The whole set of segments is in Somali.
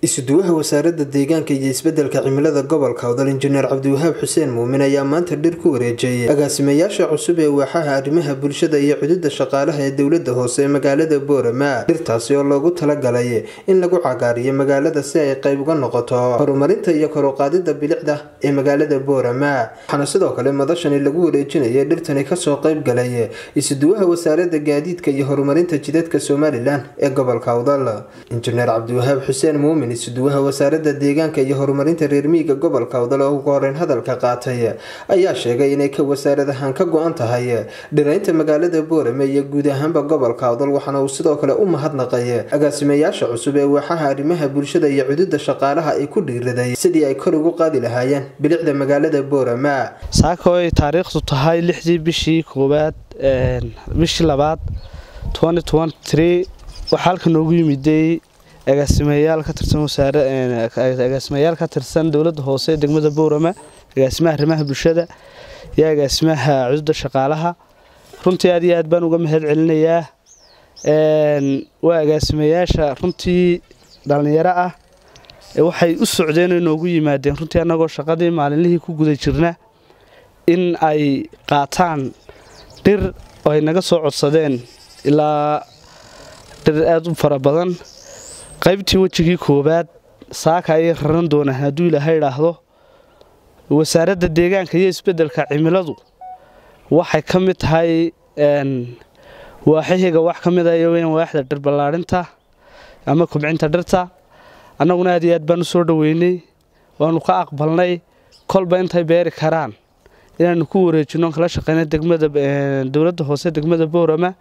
isuduwaha wasaaradda deegaanka iyo isbeddelka cimilada gobolka odal injineer cabdiwahaab xuseen muumin ayaa maanta dhir ku wareejiyey agaasimayaasha cusub ee waaxaha arrimaha bulshada iyo xuduudda shaqaalaha ee dowladda hoose ee magaalada boorama dhirtaasi oo loogu talagalay in lagu cagaariyo magaalada si ay qayb uga noqoto horumarinta iyo koruqaadida bilicda ee magaalada boorama waxaana sidoo kale madashani lagu wareejinayay dhirtani kasoo qayb galay isuduwaha wasaaradda gaadiidka iyo horumarinta jidadka somalilan ee gobolka odal injineer cabdiwahaab xuseen muumin isuduwaha wasaaradda deegaanka iyo horumarinta reer miyiga gobolka odal oo ugu horeyn hadalka qaatay ayaa sheegay inay ka wasaarad ahaan ka go-an tahay dhiraynta magaalada boorame iyo guud ahaanba gobolka odal waxaana uu sidoo kale u mahadnaqay agaasimayaasha cusub ee waaxaha arrimaha bulshada iyo xuduudda shaqaalaha ay ku dhiiraday sidii ay kor ugu qaadi lahaayeen bilicda magaalada boorama saaka oo ay taariikhdu tahay lixdii bishii koowaad bishii labaad waxaa halka noogu yimiday agaasimayaal ka tirsan agaasimayaal ka tirsan dowladda hoose ee degmada boorama agaasimaha arrimaha bulshada iyo agaasimaha cududa shaqaalaha runtii aad iyo aad baan uga mahad celinayaa waa agaasimayaasha runtii dhallinyaro ah waxay u socdeen oo noogu yimaadeen runtii annagoo shaqadii maalinlihii ku guda jirna in ay qaataan dhir oo ay naga soo codsadeen ilaa dhir aad u fara badan qaybtii wejigii koowaad saaka ayay raran doonaan hadduu ilaaha idhaahdo wasaaradda deegaanka iyo isbeddelka cimiladu waxay ka mid tahay waaxahiga wax ka mid a iyoweyn waaxda dhir ballaadhinta ama kubcinta dhirta annaguna aad iyo aad baan u soo dhoweynay waanu ka aqbalnay kolba intay beeri karaan inaanu ku wareejino kala shaqeyna degmada dowladda hoose degmada boorama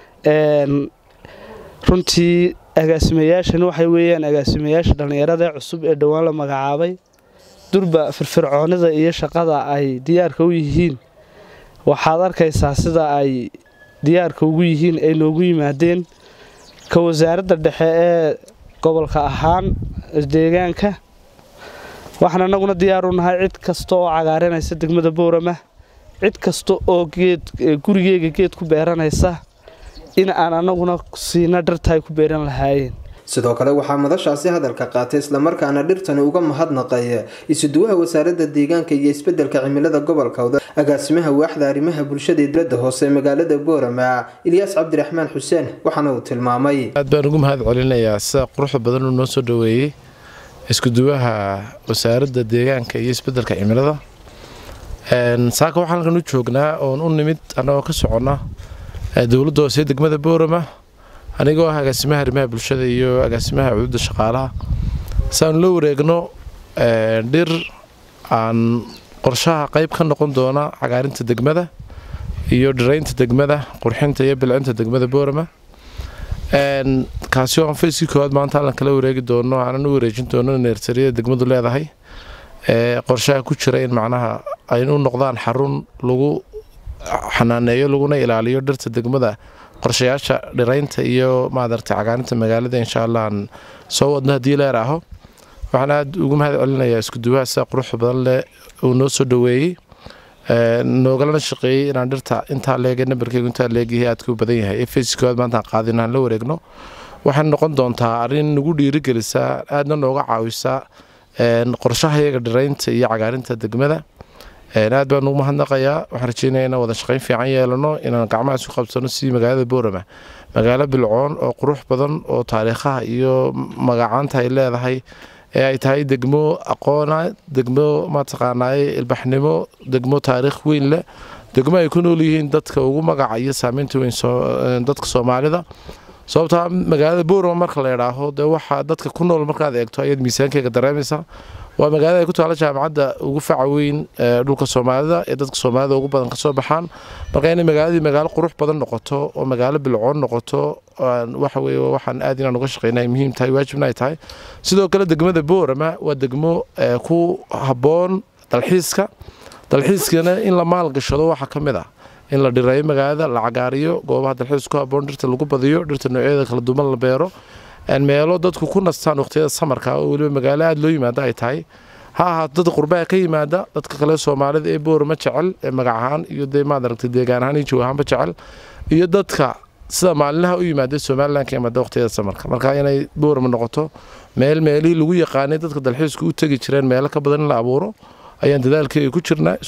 runtii agaasimayaashan waxay weeyaan agaasimayaasha dhallinyarada cusub ee dhowaan la magacaabay durba firfircoonida iyo shaqada ay diyaarka u yihiin waxaad arkaysaa sida ay diyaarka ugu yihiin ay noogu yimaadeen ka wasaaradda dhexe ee gobolka ahaan deegaanka waxaan annaguna diyaar u nahay cid kasta oo cagaarinaysa degmada boorama cid kasta oo geed gurigeyga geed ku beeranaysa in aan annaguna siina dhirta ay ku beeran lahaayeen sidoo kale waxaa madashaasi hadalka qaatay islamarkaana dhirtani uga mahadnaqay isuduwaha wasaaradda deegaanka iyo isbeddelka cimilada gobolka odal agaasimaha waaxda arrimaha bulshada ee dowladda hoose ee magaalada boorama ilyaas cabdiraxmaan xuseen waxaana uu tilmaamay aad baan ugu mahad celinayaa sida quruxda badan uu noo soo dhoweeyey iskuduwaha wasaaradda deegaanka iyo isbeddelka cimilada saaka waxaan halkan u joognaa oon u nimid annagoo ka soconna dowladda hoose degmada boorama anigoo ah agaasimaha arrimaha bulshada iyo agaasimaha cududa shaqaalaha saanu la wareegno dhir aan qorshaha qayb ka noqon doona cagaarinta degmada iyo dhiraynta degmada qurxinta iyo bilcinta degmada boorama kaasi oo aan fayskii koowaad maanta allan kala wareegi doono aanan u wareejin doono neersariyada degmadu leedahay qorshaha ku jira in macnaha ay u noqdaan xarun lagu xanaaneeyo laguna ilaaliyo dhirta degmada qorshayaasha dhiraynta iyo maadarta cagaarinta magaalada insha allah aan soo wadno haddii leer aho waxaan aada ugu mahad celinayaa iskuduwaha sida quruxda badan leh uu noo soo dhoweeyey noogalana shaqeeyey inaan dhirta intaa leega nambarkeygu intaa leegyahay aadka u badan yahay ee fayskoowaad maantaan qaadin aan la wareegno waxay noqon doontaa arrin nagu dhiirigelisa aadna nooga caawisa qorshaha iyaga dhiraynta iyo cagaarinta degmada aad baan ugu mahadnaqayaa waxaan rajeynaya inaan wada shaqayn fiican yeelano inaan gacmaha isu qabsano sidii magaalada boorama magaalo bilcoon oo qurux badan oo taariikhaha iyo magacaanta ay leedahay ee ay tahay degmo aqoona degmo mataqaanaaye ilbaxnimo degmo taariikh weyn leh degmo ay ku nool yihiin dadka ugu magaca iyo saameynta weyn dadka soomaalida sababtaa magaalada boorama marka la idhaaho dee waxaa dadka ku nool markaad eegto ayaad miisaankeyga dareemaysaa waa magaalada ay ku taala jaamacadda ugu faca weyn dhulka soomaalida ee dadka soomaalida ugu badan kasoo baxaan marka inay magaaladii magaalo qurux badan noqoto oo magaalo bilcoon noqoto waxa weye waxaan aad inaan uga shaqeyna ay muhiim tahay waajibna ay tahay sidoo kale degmada boorama waa degmo ku habboon dalxiiska dalxiiskana in la maalgashado waxaa ka mid ah in la dhireeyo magaalada la cagaariyo goobaha dalxiis ku habboon dhirta lagu badiyo dhirta noocyada kala duwan la beero meelo dadku ku nastaan waqtiyada samarka oo weliba magaalo aada loo yimaada ay tahay ha ahaato dad qurbaha ka yimaada dadka kale soomaalida ee boorama jecel ee magac ahaan iyo dee maad aragtay deegaan ahaan iyo joog ahaanba jecel iyo dadka sida maalinlaha u yimaada somalilan ka imaada waqtiyada samarka marka inay boorama noqoto meel meelihii lagu yaqaanay dadka dalxiisku u tegi jireen meelo ka badan in la abuuro ayaan dadaalkeega ku jirnaa